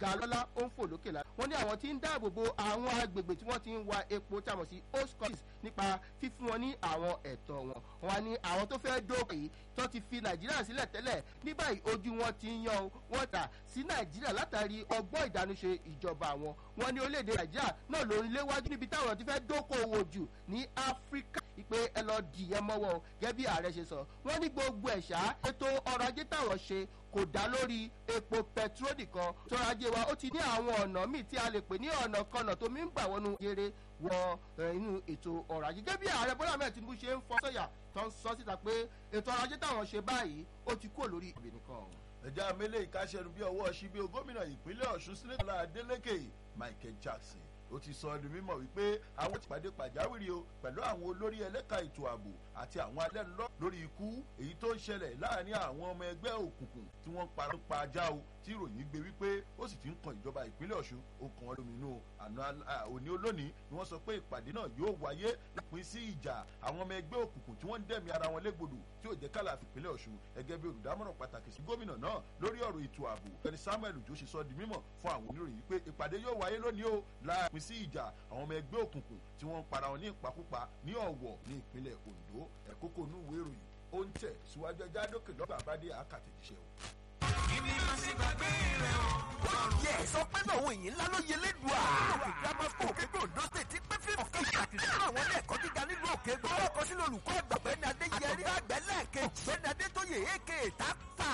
ga lọ́lá ó ń fò lókè la wọ́n ní àwọn tí ń dáàbò bo àwọn agbègbè tí wọ́n ti ń wa epo tí a mọ̀ sí oscos nípa fífún wọn ní àwọn ẹ̀tọ́ wọn wọn ní àwọn tó fẹ́ dókè yìí tó ti fi nàìjíríà sílẹ̀ tẹ́lẹ̀ ní báyìí ojú wọn ti ń yan wọn tà sí nàìjíríà látàrí ọgbọ́n ìdánúṣe ìjọba wọn wọn ní orílẹ̀-èdè nàìjíríà náà ló ń léwájú níbi táwọn ti fẹ́ dókòwò jù ní áfíríkà ìpè ẹ lọ dìyẹn mọ́wọ́ gẹ́gẹ́ bí ààrẹ ṣe sọ wọ́n ní gbogbo ẹ̀ṣá ètò ọrọ̀ ajé táwọn ṣe kò dá lórí epo pẹtrol nìkan tọrọ ajé wa ó ti ní àwọn ọ̀nà míì tí a lè pè ní ọ̀nà kanà tó mi ń gbà wọnú jere wọ inú ètò ọrọ̀ ajé gẹ́gẹ́ bí ààrẹ bọ́lá mẹ́rin tinubu ṣe ń fọ sọ́yà tó ń sọ síta pé ètò ọrọ̀ ajé táwọn ṣe báyìí ó ti kúrò lórí ìbè nìkan. ẹja mele ìkáṣẹnu bí ọwọ́ ṣíbí gómìnà ìpínlẹ̀ ọ̀ṣun sílẹ̀ tọ́lá adélèké michael jackson ó ti sọ ẹnu mímọ wípé àwọn ti pàdé pàjáwìrì o pẹ̀lú àwọn olórí ẹlẹ́ka ètò ààbò àti àwọn alẹ́nulọ́ lórí ikú èyí tó ń ṣẹlẹ̀ láàrin àwọn ọmọ ẹgbẹ́ òkùnkùn tí wọ́n parọ́ pa ajá o tí ìròyìn gbé wípé ó sì ti ń kan ìjọba ìpínlẹ̀ ọ̀ṣun ó kan lóminú àná òní olónìí ni wọ́n sọ pé ìpàdé náà yóò wáyé lápin sí ìjà àwọn ọmọ ẹgbẹ́ òkùnkùn tí wọ́n ń dẹ̀mí ara wọn légbodò tí ò jẹ́ kálá ìpínlẹ̀ ọ̀ṣun gẹ́gẹ́ bí olùdámọ̀ràn pàtàkì sí gómìnà náà lórí ọ̀rọ̀ ètò ààbò ẹni samuel ojo ṣe sọ di mímọ̀ fún àwọn oníròyìn pé ìpàdé yóò wáyé lónìí o láàpin sí ìjà àwọn ọmọ ẹgbẹ́ òkùnkùn tí wọ́n ń para wọn ní ìpakúpa ní ọ̀wọ̀ ní ìpínlẹ̀ ondo ẹ̀kókò inú ìwé ìròyìn ó ń tẹ̀ síwájú ẹja dókè lọ́gbà àbádé àkàtẹ̀jíṣẹ́ o. Ibi máa ṣe gbàgbé rẹ̀ o. Yẹ sọ pé náà òun yìí ńlá ló yẹ lẹ́dùá. Òkè grammar school Òkègbè Ondo State ti pé fíìmù kí àti nínú àwọn ilé ẹ̀kọ́ gíga nílùú Òkègbè. Ọwọ́ kan sínú olùkọ́ àgbà Bẹ́ẹ̀ni Adéyẹrí àgbẹ̀ lẹ́ẹ̀kejì. Bẹ́ẹ̀ni Adétóyè èké tápà.